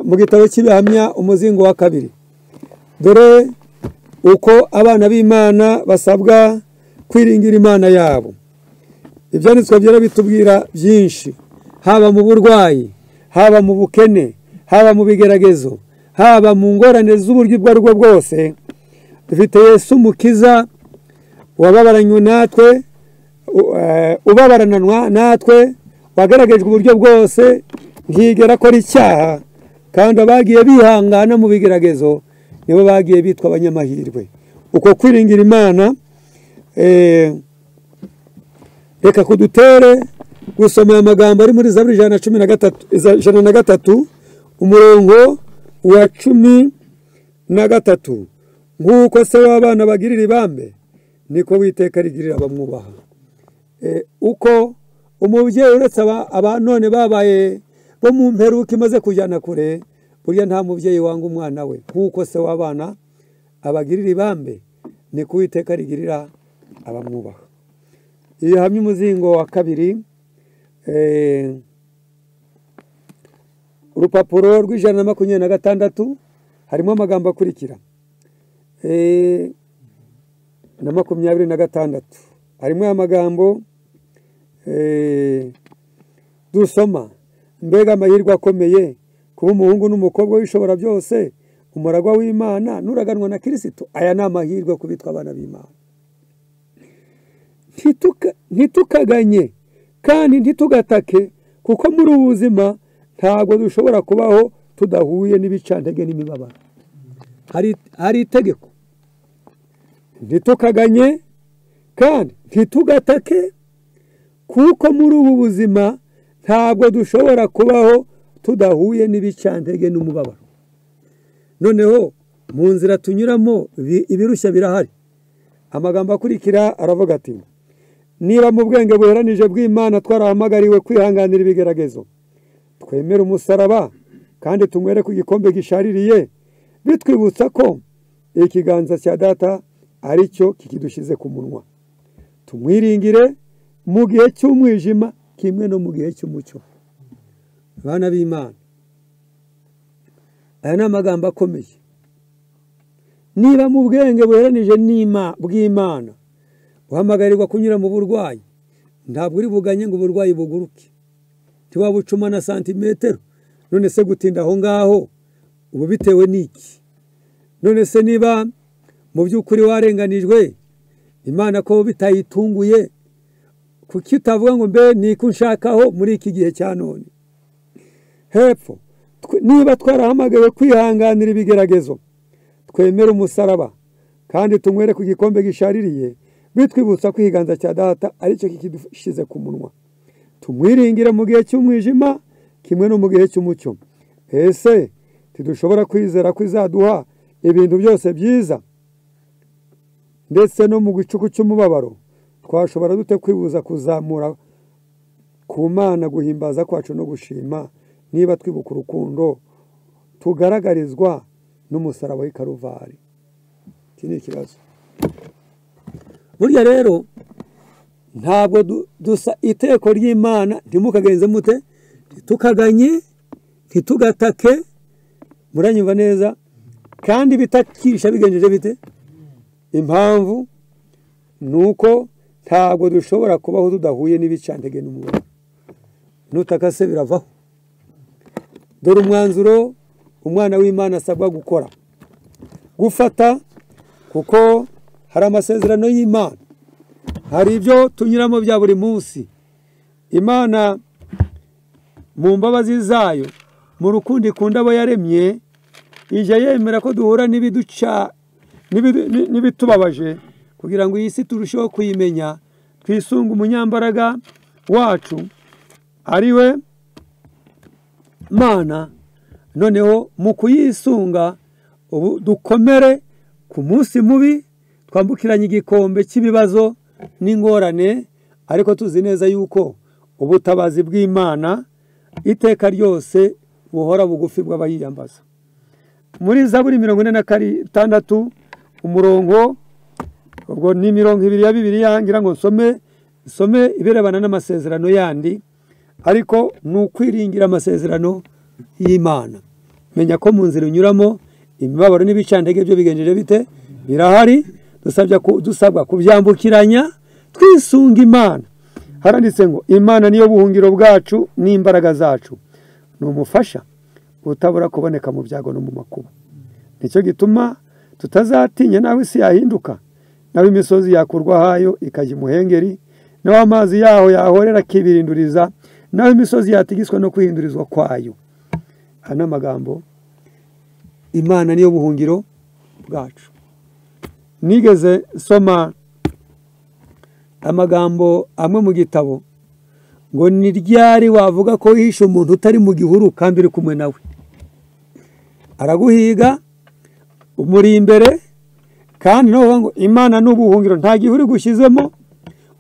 mu gitabo cy'ibihamya umuzingo wa kabiri dore uko abana b'imana basabwa kwiringira imana yabo ibyanditswe byera bitubwira byinshi haba mu burwayi haba mu bukene haba mu bigeragezo haba mu ngorane z'uburyo ubwo ari bwo bwose dufite Yesu umukiza wababaranywe natwe ubabarananwa natwe wagaragajwe uburyo bwose ntiyigera akora icyaha kandi abagiye bihangana mu bigeragezo nibo bagiye bitwa abanyamahirwe uko kwiringira imana reka kudutere gusoma aya magambo ari muri zaburi ijana na cumi na gatatu ijana na gatatu umurongo wa cumi na gatatu nk'uko se w'abana bagirira ibambe niko witeka rigirira abamwubaha uko umubyeyi uretse aba none babaye bo mu mperuka imaze kujyana kure burya nta mubyeyi wanga umwana we nk'uko se w'abana abagirira ibambe niko witeka rigirira abamwubaha iyo hamwe umuzingo wa kabiri urupapuro rw'ijana na makumyabiri na gatandatu harimo amagambo akurikira na makumyabiri na gatandatu harimo aya magambo dusoma mbega amahirwe akomeye kuba umuhungu n'umukobwa w'ishobora byose umuragwa w'imana n'uraganwa na kirisito aya ni amahirwe kubitwa abana b'imana ntitukaganye kandi ntitugatake kuko muri ubu buzima ntabwo dushobora kubaho tudahuye n'ibicantege n'imibabaro hari hari itegeko ntitukaganye kandi ntitugatake kuko muri ubu buzima ntabwo dushobora kubaho tudahuye n'ibicantege n'umubabaro noneho mu nzira tunyuramo ibi- ibirushya birahari amagambo akurikira aravuga ati niba mu bwenge buheranije bw'imana twarahamagariwe kwihanganira ibigeragezo twemere umusaraba kandi tunywere ku gikombe gishaririye bitwibutsa ko ikiganza cya data ari cyo kikidushyize ku munwa tumwiringire mu gihe cy'umwijima kimwe no mu gihe cy'umucyo bana b'imana aya ni amagambo akomeye niba mu bwenge buheranije n'ima- bw'imana uhamagarirwa kunyura mu burwayi ntabwo uri buganye ngo uburwayi buguruke ntiwabucuma na santimetero none se gutinda aho ngaho ubu bitewe n'iki none se niba mu by'ukuri warenganijwe imana ko bitayitunguye kuki utavuga ngo mbe ni ko nshakaho muri iki gihe cya none hepfo tw- niba twarahamagawe kwihanganira ibigeragezo twemere umusaraba kandi tunywere ku gikombe gishaririye bitwibutsa ko ikiganza cya data aricyo kikidushyize ku munwa tumwiringire mu gihe cy'umwijima kimwe no mu gihe cy'umucyo ese ntidushobora kwizera ko izaduha ibintu byose byiza ndetse no mu gicuku cy'umubabaro twashobora dute kwibuza kuzamura ku mana guhimbaza kwacu no gushima niba twibuka urukundo tugaragarizwa n'umusaraba w'i karuvari iki ni ikibazo burya rero ntabwo du- dusa iteko ry'imana ntimukagenze mute ntitukaganye ntitugatake muranyumva neza kandi bitakisha bigenjeje bite impamvu ni uko ntabwo dushobora kubaho tudahuye n'ibicantege n'umubiri nutaka se biravaho dore umwanzuro umwana w'imana asabwa gukora gufata kuko hari amasezerano y'imana hari ibyo tunyuramo bya buri munsi imana mu mbabazi zayo mu rukundo ikunda abo yaremye ijya yemera ko duhura n'ibiduca n'ibidu- n'i- n'ibitubabaje kugira ngo iyi si turusheho kuyimenya twisunge umunyambaraga wacu ari we mana noneho mu kuyisunga ubu dukomere ku munsi mubi twambukiranye igikombe cy'ibibazo n'ingorane ariko tuzi neza yuko ubutabazi bw'imana iteka ryose buhora bugufi bw'abayiyambaza muri zaburi mirongo ine na gatandatu umurongo ubwo ni mirongo ibiri ya bibiriya ngira ngo nsome nsome ibirebana n'amasezerano yandi ariko ni ukwiringira amasezerano y'imana menya ko mu nzira unyuramo imibabaro n'ibicantege byo bigenjeje bite birahari dusabya ku- dusabwa kubyambukiranya twisunga imana haranditse ngo imana niyo buhungiro bwacu n'imbaraga zacu ni umufasha utabura kuboneka mu byago no mu makuba nicyo gituma tutazatinya nawe isi yahinduka nawe imisozi yakurwa ahayo ikajya imuhengeri nawe amazi yaho yahorera akibirinduriza nawe imisozi yatigiswa no kwihindurizwa kwayo aya ni amagambo imana niyo buhungiro bwacu nigeze nsoma amagambo amwe mu gitabo ngo ni ryari wavuga ko wihishe umuntu utari mu gihuru kandi uri kumwe nawe araguhiga umuri imbere kandi nawe uvuga ngo imana ni ubuhungiro nta gihe uri gushyizemo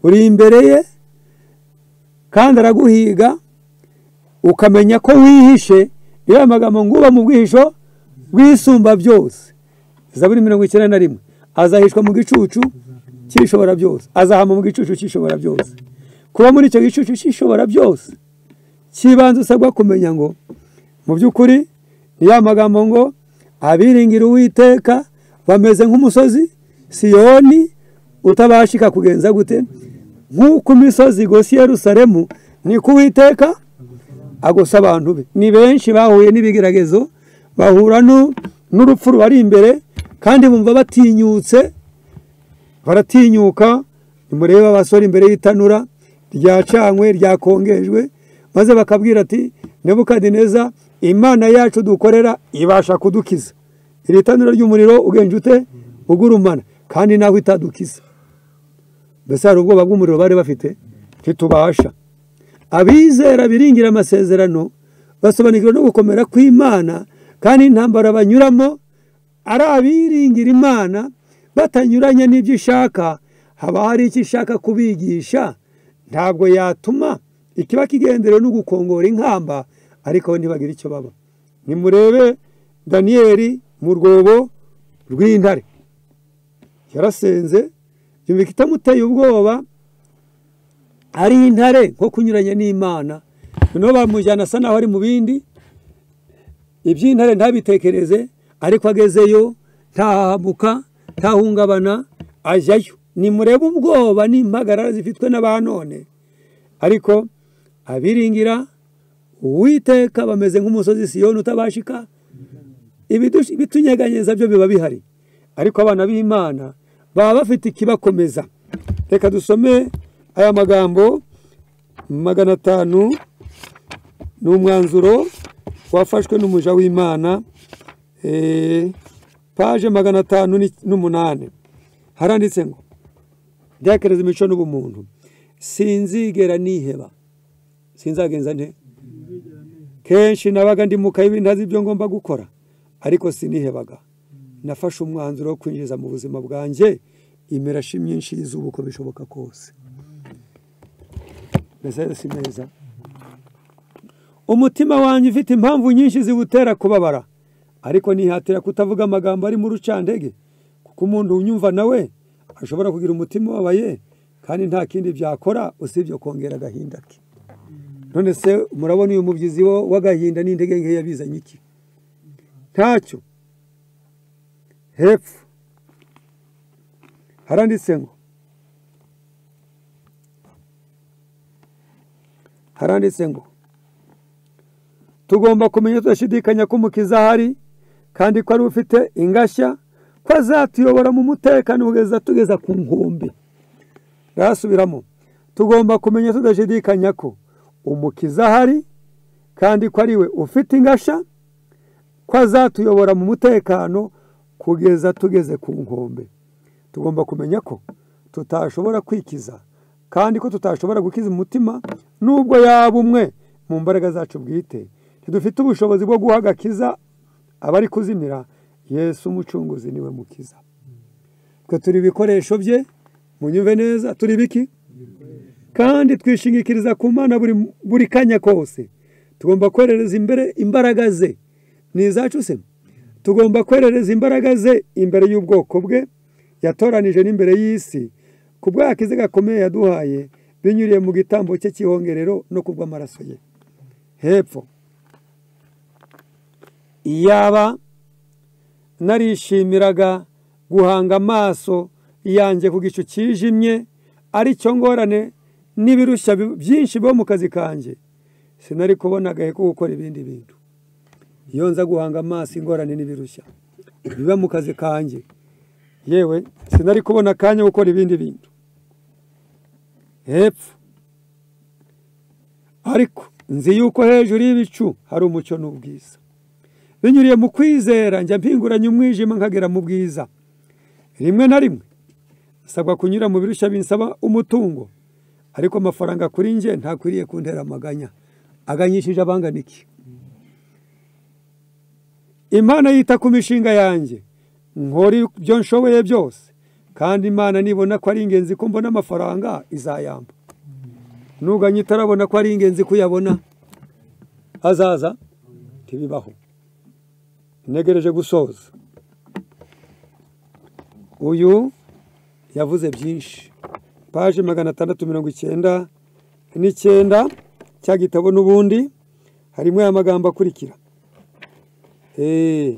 uri imbere ye kandi araguhiga ukamenya ko wihishe niyo aya magambo ngo uba mu bwihisho bwisumba byose zaburi mirongo icyenda na rimwe azahishwa mu gicucu cy'ishobora byose azahama mu gicucu cy'ishobora byose kuba muri icyo gicucu cy'ishobora byose cy'ibanze usabwa kumenya ngo mu by'ukuri ni ya magambo ngo abiringira uwiteka bameze nk'umusozi siyoni utabashika kugenza gute nk'uko imisozi igose i yerusalemu niko uwiteka agosa abantu be ni benshi bahuye n'ibigeragezo bahura nu- n'urupfu rubari imbere kandi bumva batinyutse baratinyuka nimurebe abasore imbere y'itanura ryacanywe ryakongejwe maze bakabwira ati nebukadineza imana yacu dukorera ibasha kudukiza iri tanura ry'umuriro ugenje ute ugurumana kandi nawe itadukiza mbese hari ubwoba bw'umuriro bari bafite ntitubasha abizera biringira amasezerano basobanukirwa no gukomera kw'imana kandi intambara banyuramo ari abiringira imana batanyuranye n'ibyo ishaka haba hari icyo ishaka kubigisha ntabwo yatuma ikiba kigenderewe no gukongora inkamba ariko ntibagire icyo baba nimurebe daniyeli mu rwobo rw'intare yarasenze yumvika itamuteye ubwoba ari intare nko kunyuranya n'imana noneho bamujyana asa naho ari mu bindi iby'intare ntabitekereze ariko agezeyo ntahahamuka ntahungabana ajyayo nimurebe ubwoba n'impagarara zifitwe n'abanone ariko abiringira uwiteka bameze nk'umusozi siyoni utabashika ibidush- ibitunyeganyeza byo biba bihari ariko abana b'imana baba bafite ikibakomeza reka dusome aya magambo magana atanu ni umwanzuro wafashwe n'umuja w'imana eh, paje magana atanu ni- n'umunani haranditse ngo byakereza imico n'ubumuntu sinzigera niheba sinzagenza nte kenshi nabaga ndi mu kayibi ntazi ibyo ngomba gukora ariko sinihebaga nafashe umwanzuro wo kwinjiza mu buzima bwanjye imirashi myinshi y'izuba uko bishoboka kose mbese ayo si meza umutima wanjye ufite impamvu nyinshi ziwutera kubabara ariko nihatira kutavuga amagambo ari mu rucandege kuko umuntu unyumva nawe ashobora kugira umutima ubabaye kandi nta kindi byakora usibye kongera agahinda ke none se murabona uyu mubyizi wo w'agahinda n'indege nke yabizanye iki ntacyo hepfo haranditse ngo haranditse ngo tugomba kumenya tudashidikanya ko umukiza ahari kandi ko ari we ufite ingashya ko azatuyobora mu mutekano kugeza tugeza ku nkombe rasubiramo tugomba kumenya tudashidikanya ko umukiza ahari kandi ko ari we ufite ingashya ko azatuyobora mu mutekano kugeza tugeze ku nkombe tugomba kumenya ko tutashobora kwikiza kandi ko tutashobora gukiza umutima nubwo yaba umwe mu mbaraga zacu bwite ntidufite ubushobozi bwo guha agakiza abari kuzimira yesu umucunguzi niwe mukiza twe turi ibikoresho bye munyumve neza turi biki kandi twishingikiriza ku mana buri, buri kanya kose tugomba kwerereza imbere imbaraga ze ni izacu se tugomba kwerereza imbaraga ze imbere y'ubwoko bwe yatoranije n'imbere y'isi ku bw'akize gakomeye yaduhaye binyuriye mu gitambo cye cy'ihongerero no ku bw'amaraso ye hepfo iyaba narishimiraga guhanga amaso yanjye ku gicu cyijimye ari cyo ngorane n'ibirushya bi- byinshi biba mu kazi kanjye sinari kubona agahe ko gukora ibindi bintu iyo nza guhanga amaso ingorane n'ibirushya biba mu kazi kanjye yewe sinari kubona akanya gukora ibindi bintu hepfo ariko nzi yuko hejuru y'ibicu hari umucyo n'ubwiza binyuriye mu kwizera njya mpinguranya umwijima nkagera mu bwiza rimwe na rimwe nsabwa kunyura mu birushya binsaba umutungo ariko amafaranga kuri njye ntakwiriye kuntera amaganya aganyishije abangana iki imana yita ku mishinga yanjye nkora ibyo nshoboye byose kandi imana nibona ko ari ingenzi ko mbona amafaranga izayamba ntuganye itarabona ko ari ingenzi kuyabona azaza ntibibaho ntegereje gusoza uyu yavuze byinshi paje magana atandatu mirongo icyenda n'icyenda cya gitabo n'ubundi harimo aya magambo akurikira Eh,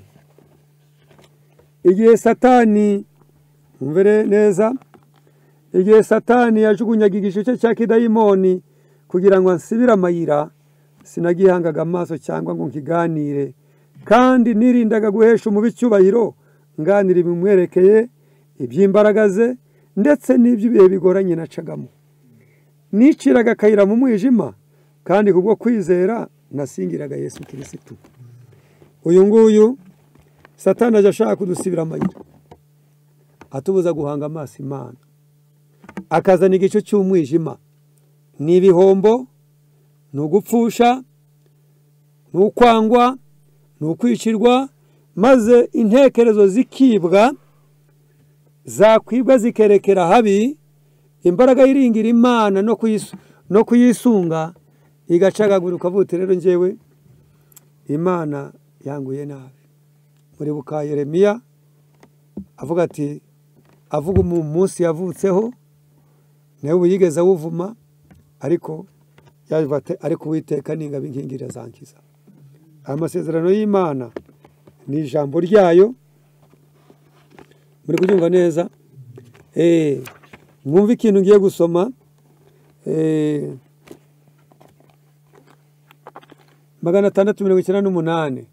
igihe satani mwumvire neza igihe satani yajugunyaga igice cya kidayimoni kugira ngo ansibire amayira sinagihangaga amaso cyangwa ngo nkiganire kandi nirindaga guhesha umubi icyubahiro nganira ibimwerekeye iby'imbaraga ze ndetse n'iby'ibihe bigoranye nacagamo niciraga akayira mu mwijima kandi kubwo kwizera nasingiraga yesu kirisitu uyu nguyu satani aje ashaka kudusibira amayira atubuza guhanga amaso imana akazana igice cy'umwijima ni ibihombo ni ugupfusha ni ukwangwa ni ukwicirwa maze intekerezo zikibwa zakwibwa zikerekera habi imbaraga yiringira imana no kuyisu- no kuyisunga igacagagura ukavuga uti rero njyewe imana yanguye nabi muribuka yeremiya avuga ati avuga mu munsi yavutseho nawe ubu yigeze awuvuma ariko yavuga ati ariko uwiteka ni ingabo inkingirira zankiza aya masezerano y'imana ni ijambo ryayo muri kubyumva neza Eh, mwumve ikintu ngiye gusoma Eh, magana atandatu mirongo icyenda n'umunani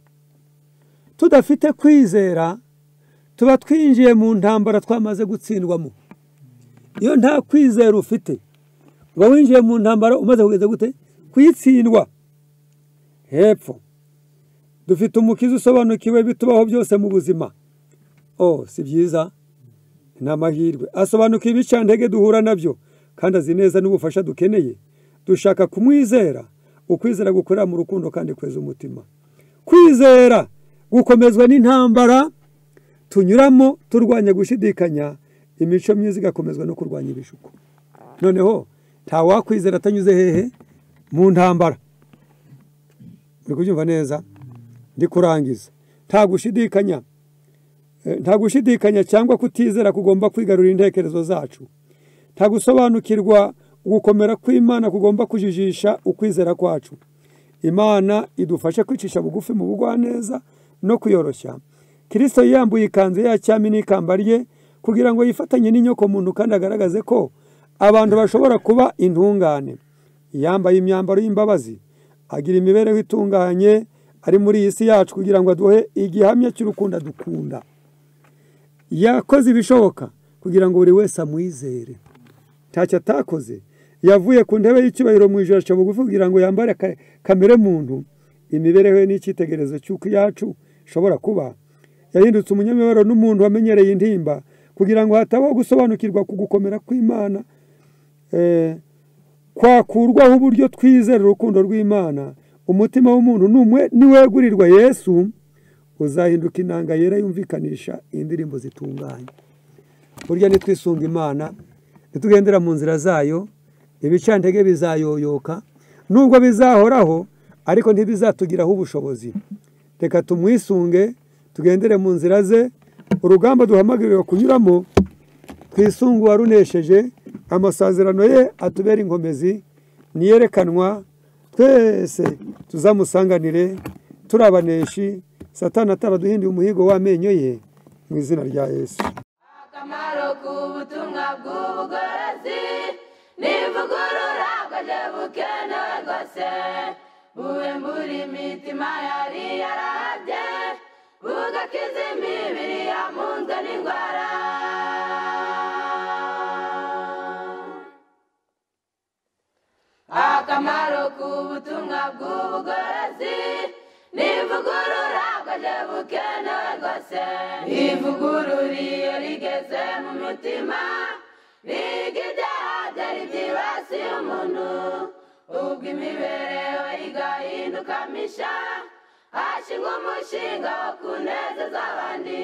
tudafite kwizera tuba twinjiye mu ntambara twamaze gutsindwamo iyo nta kwizera ufite uba winjiye mu ntambara umaze kugeza gute kuyitsindwa hepfo dufite umukiza usobanukiwe bitubaho byose mu buzima oh si byiza ni amahirwe asobanukiwe ibicantege duhura nabyo kandi azi neza n'ubufasha dukeneye dushaka kumwizera ukwizera gukorera mu rukundo kandi kweza umutima kwizera gukomezwa n'intambara tunyuramo turwanya gushidikanya imico myiza igakomezwa no kurwanya ibishuko noneho ntawakwizera atanyuze hehe mu ntambara uri kubyumva neza ndi kurangiza nta gushidikanya Eh, nta gushidikanya cyangwa kutizera kugomba kwigarurira intekerezo zacu nta gusobanukirwa gukomera kw'imana kugomba kujijisha ukwizera kwacu imana idufashe kwicisha bugufi mu bugwaneza no kuyoroshya kirisito yiyambuye ikanzu ye ya cyami n'ikamba rye kugira ngo yifatanye n'inyokomuntu kandi agaragaze ko abantu bashobora kuba intungane yambaye imyambaro y'imbabazi agira imibereho itunganye ari muri iyi si yacu kugira ngo aduhe igihamya cy'urukundo dukunda yakoze ibishoboka kugira ngo buri wese amwizere ntacyo atakoze yavuye ku ntebe y'icyubahiro mu ijoro aca bugufi kugira ngo yambare ka- kamere muntu imibereho ye n'icyitegererezo cy'uko iyacu ishobora kuba yahindutse umunyamibabaro n'umuntu wamenyereye intimba kugira ngo hatabaho gusobanukirwa ku gukomera kw'imana eh, kwakurwaho uburyo twizera urukundo rw'imana umutima w'umuntu n'umwe niwegurirwa yesu uzahinduka inanga yera yumvikanisha indirimbo zitunganye burya nitwisunga imana nitugendera mu nzira zayo ibicantege bizayoyoka nubwo bizahoraho ariko ntibizatugiraho ubushobozi reka tumwisunge tugendere mu nzira ze urugamba duhamagarirwa kunyuramo twisunge uwarunesheje amasazerano ye atubera inkomezi niyerekanwa twese tuzamusanganire turi abaneshi satani ataraduhinduye umuhigo w'amenyo ye mu izina rya yesu akamaro k'ubutumwa bw'ubugorozi n'ivugurura bwaje bukenewe rwose buwe muri mitima yari yarabye bugakiza imibiri yamunzwe n'indwara akamaro k'ubutumwa bw'ubugorozi n'ivugurura bwaje bukenewe rwose ivugurura iyo rigeze mu mitima riga ibyaha byari byibasiye umuntu ubwo imibereho igahinduka misha hashingwa umushinga wo kunezeza abandi